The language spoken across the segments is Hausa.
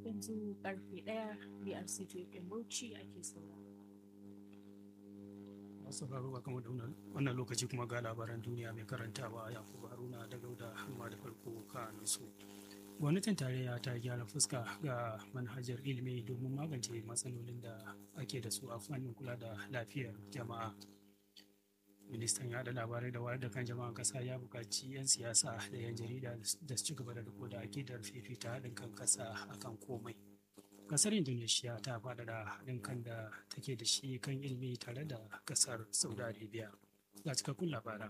yanzu karfe ɗaya BRC FM Bauchi ake sauraro. sauraro ba kamar da wannan lokaci kuma ga labaran duniya mai karantawa yakubu haruna da gauda amma da farko kanunsu gwamnatin tarayya ta gyara fuska ga manhajar ilimi domin magance matsalolin da ake da su a fannin kula da lafiyar jama'a ministan yada labarai da wayar da kan jama'an kasa ya buƙaci 'yan siyasa da 'yan jarida da su ci gaba da riko da akidar fifita haɗin kan kasa akan komai kasar indonesia ta faɗaɗa haɗin kan da take da shi kan ilimi tare da kasar saudi arabia ga cikakkun labaran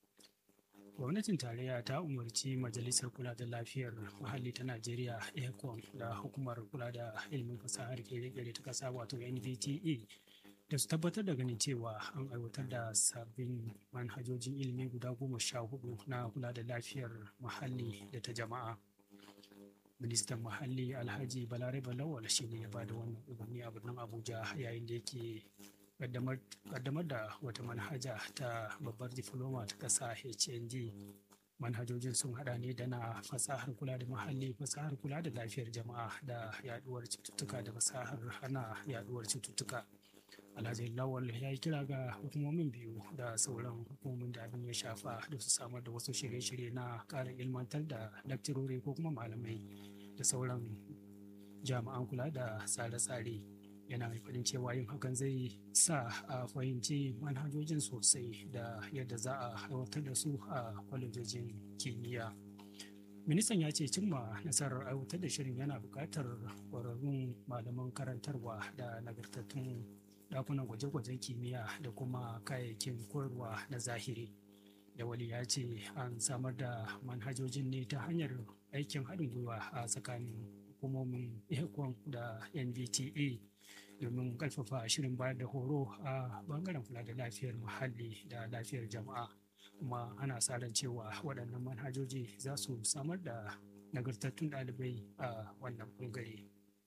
gwamnatin tarayya ta umarci majalisar kula da lafiyar muhalli ta najeriya econ da hukumar kula da ilimin fasahar kere-kere ta kasa wato nvte da su tabbatar da ganin cewa an aiwatar da sabbin manhajojin ilimi guda goma sha hudu na kula da lafiyar muhalli da ta jama'a ministan muhalli alhaji balarabe lawal shi ne ya ba da wannan umarni a birnin abuja yayin da yake kaddamar da wata manhaja ta babbar difloma ta ƙasa hnd manhajojin sun hada ne da na fasahar kula da muhalli fasahar kula da lafiyar jama'a da yaduwar cututtuka da fasahar hana yaduwar cututtuka alhaji lawal ya yi kira ga hukumomin biyu da sauran hukumomin da abin ya shafa da su samar da wasu shirye-shirye na ƙara ilmantar da lakcirori ko kuma malamai da sauran jami'an kula da tsare-tsare yana mai faɗin cewa yin hakan zai sa a fahimci manhajojin sosai da yadda za a aiwatar da su a kwalejojin kimiyya ministan ya ce cimma nasarar aiwatar da shirin yana buƙatar ƙwararrun malaman karantarwa da nagartattun ɗakunan gwaje-gwajen kimiyya da kuma kayayyakin koyarwa na zahiri da wali ya ce an samar da manhajojin ne ta hanyar aikin haɗin gwiwa a tsakanin hukumomin econ da nvta domin ƙarfafa shirin bayar da horo a bangaren kula da lafiyar muhalli da lafiyar jama'a kuma ana sa ran cewa waɗannan manhajoji za su samar da nagartattun ɗalibai a wannan bangare.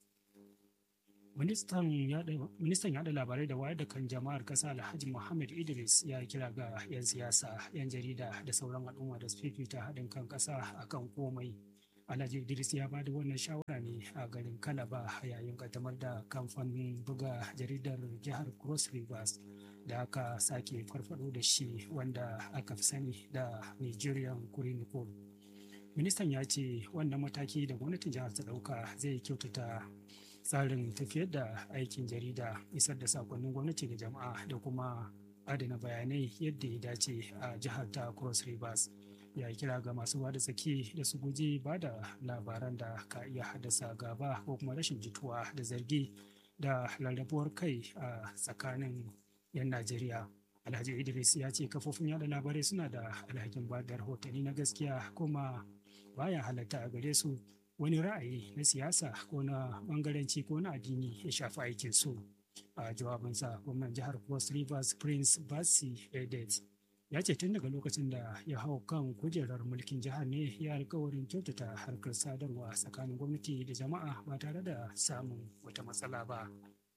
ministan yada labarai da wayar da kan jama'ar kasa alhaji muhammad idris ya kira ga 'yan siyasa 'yan jarida da sauran al'umma da su fifita haɗin kan ƙasa akan komai alhaji idris ya bada wannan shawara ne a garin kalaba yayin kaddamar da kamfanin buga jaridar jihar cross rivers da aka sake farfado da shi wanda aka fi sani da nigerian chronicle ministan ya ce wannan mataki da gwamnatin jihar ta ɗauka zai kyautata tsarin tafiyar da aikin jarida isar da sakonnin gwamnati ga jama'a da kuma adana bayanai yadda ya dace a jihar ta cross rivers ya kira ga masu bada tsaki da su guji ba da labaran da ka iya haddasa gaba ko kuma rashin jituwa da zargi da rarrabuwar kai a tsakanin 'yan najeriya alhaji idris ya ce kafofin yada labarai suna da alhakin ba da rahotanni na gaskiya kuma baya halatta a gare su wani ra'ayi na siyasa ko na bangaranci ko na addini ya shafi aikin su a jawabinsa gwamnan jihar cross rivers prince basi edet ya ce tun daga lokacin da ya hau kan kujerar mulkin jihar ne ya alkawarin kyautata harkar sadarwa tsakanin gwamnati da jama'a ba tare da samun wata matsala ba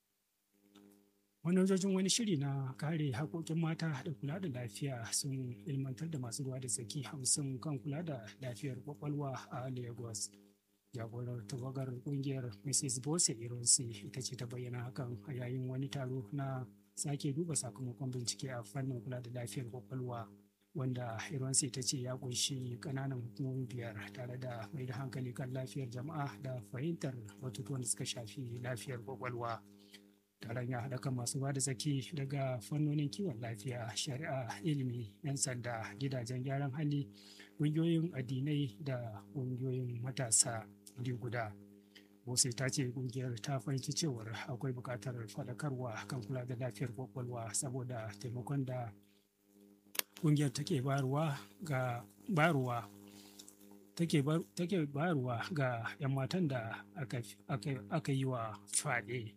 manojojin wani shiri na kare haƙoƙin mata da kula da lafiya sun ilmantar da masu ruwa da tsaki hamsin kan kula da lafiyar kwakwalwa a lagos jagorar tawagar kungiyar mrs bose ironsi ita ce ta bayyana hakan a yayin wani taro na sake duba sakamakon bincike a fannin kula da lafiyar kwakwalwa wanda ironsi ta ce ya kunshi kananan hukumomi biyar tare da mai da hankali kan lafiyar jama'a da fahimtar batutuwan da suka shafi lafiyar kwakwalwa taron ya haɗa kan masu ba da tsaki daga fannonin kiwon lafiya shari'a ilimi 'yan sanda gidajen gyaran hali ƙungiyoyin addinai da ƙungiyoyin matasa wuri guda Bose ta ce kungiyar ta fahimci cewar akwai buƙatar faɗakarwa kan kula da lafiyar kwakwalwa saboda taimakon da kungiyar take bayarwa ga bayarwa take bayarwa ga 'yan matan da aka yi wa fyaɗe.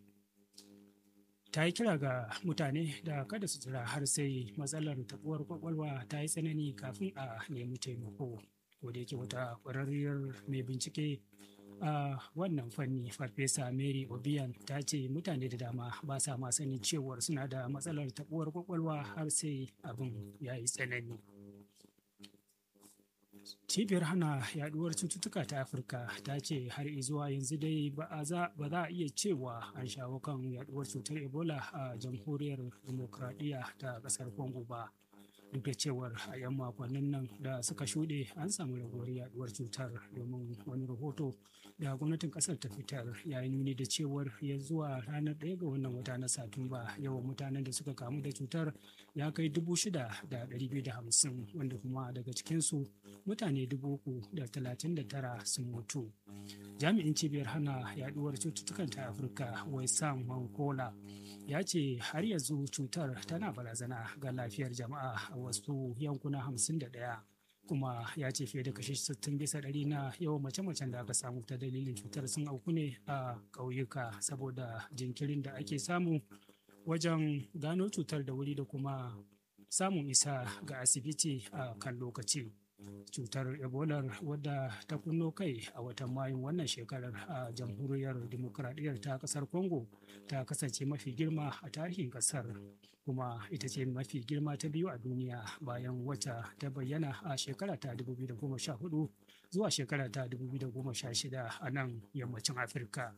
ta yi kira ga mutane da kada su jira har sai matsalar tabuwar kwakwalwa ta yi tsanani kafin a nemi taimako ko da yake wata ƙwararriyar mai bincike a wannan fanni farfesa mary obian ta ce mutane da dama ba sa ma sanin cewar suna da matsalar tabuwar kwakwalwa har sai abin ya yi tsanani cibiyar hana yaduwar cututtuka ta afirka ta ce har zuwa yanzu dai ba za a iya cewa an shawo kan yaduwar cutar ebola a jamhuriyar demokradiyya ta kasar congo ba duk da cewar a 'yan makonnin nan da suka shuɗe an samu raguwar yaduwar cutar domin wani rahoto da gwamnatin kasar ta fitar ya yi nuni da cewar ya zuwa ranar ɗaya ga wannan wata na satumba yawan mutanen da suka kamu da cutar ya kai dubu shida da ɗari biyu da hamsin wanda kuma daga cikinsu mutane dubu uku da talatin da tara sun mutu jami'in cibiyar hana yaduwar cututtukan ta afirka waisam mankola ya ce har yanzu cutar tana barazana ga lafiyar jama'a a wasu yankuna hamsin da ɗaya kuma ya ce fiye da kashi 60 bisa ɗari na yawan mace-macen da aka samu ta dalilin cutar sun auku ne a ƙauyuka saboda jinkirin da ake samu wajen gano cutar da wuri da kuma samun isa ga asibiti a kan lokaci cutar ebola wadda ta kunno kai a watan mayun wannan shekarar a jamhuriyar demokradiyyar ta kasar congo ta kasance mafi girma a tarihin kasar kuma ita ce mafi girma ta biyu a duniya bayan wata ta bayyana a shekara ta 2014 zuwa shekara ta 2016 a nan yammacin afirka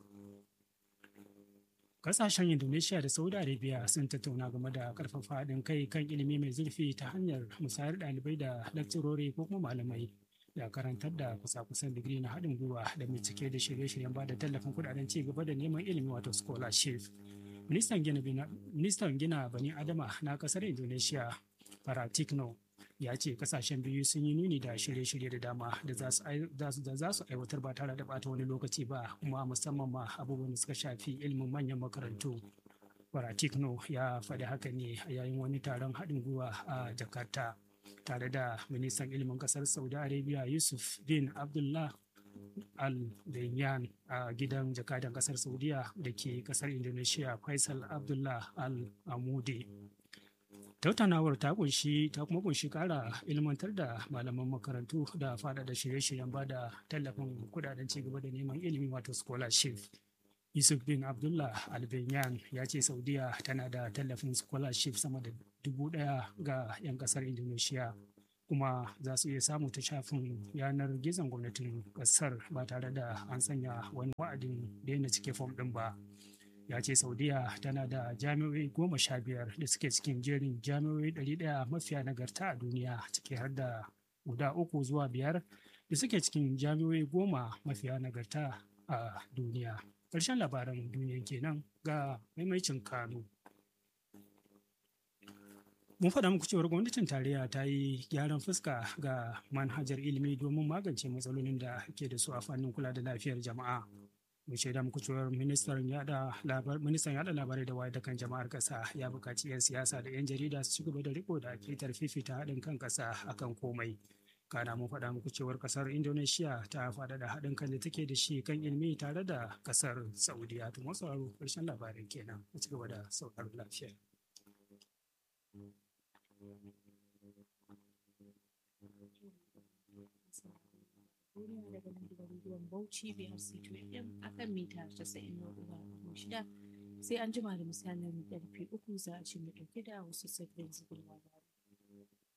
Kasashen Indonesia da Saudi Arabia sun tattauna game da karfafa haɗin kai kan ilimi mai zurfi ta hanyar musayar ɗalibai da lakcirori ko kuma malamai da karantar da kusa-kusan digiri na haɗin gwiwa da bincike da shirye-shiryen ba da tallafin kuɗaɗen ci gaba da neman ilimi wato scholarship. Ministan gina bani Adama na ƙasar Indonesia, Paratikno, ya ce kasashen biyu sun yi nuni da shirye-shirye da dama da za su aiwatar ba tare da bata wani lokaci ba kuma musamman ma abubuwan da suka shafi ilimin manyan makarantu Baratikno ya faɗi haka ne a yayin wani taron haɗin gwiwa a Jakarta tare da ministan ilimin ƙasar Saudi Arabia Yusuf bin Abdullah al Benyan a gidan jakadan ƙasar Saudiya da ke ƙasar Indonesia Faisal Abdullah al Amudi. tattaunawar ta kunshi ta kuma kunshi kara ilmantar da malaman makarantu da faɗaɗa shirye-shiryen ba da tallafin kudaden cigaba da neman ilimi wato scholarship yusuf bin abdullah albenyan ya ce saudiya tana da tallafin scholarship sama da dubu ɗaya ga 'yan ƙasar indonesia kuma za su iya samu ta shafin yanar gizon gwamnatin ƙasar ba tare da an sanya wani wa'adin daina cike fom ɗin ba ya ce saudiya tana da jami'o'i goma sha biyar da suke cikin jerin jami'o'i ɗari ɗaya mafiya nagarta a duniya ciki har da guda uku zuwa biyar da suke cikin jami'o'i goma mafiya nagarta a duniya ƙarshen labaran duniya kenan ga maimacin kano mun faɗa muku cewar gwamnatin tarayya ta yi gyaran fuska ga manhajar ilimi domin magance matsalolin da ke da su a fannin kula da lafiyar jama'a mu shaida muku cewar ministan yada ministan yada labarai da wayar da kan jama'ar kasa ya buƙaci 'yan siyasa da 'yan jarida su ci gaba da riko da akitar fifita haɗin kan kasa akan komai kana mun faɗa muku cewar kasar indonesia ta faɗaɗa haɗin kan da take da shi kan ilimi tare da kasar saudiya to masu sauraro ƙarshen labarin kenan mu ci gaba da sauraron lafiya duniya daga nan gidan rediyon Bauchi BRC 2FM akan mita 94.6 sai an jima da misalin karfe uku za a ci mu dauke da wasu sabbin zubin labarai.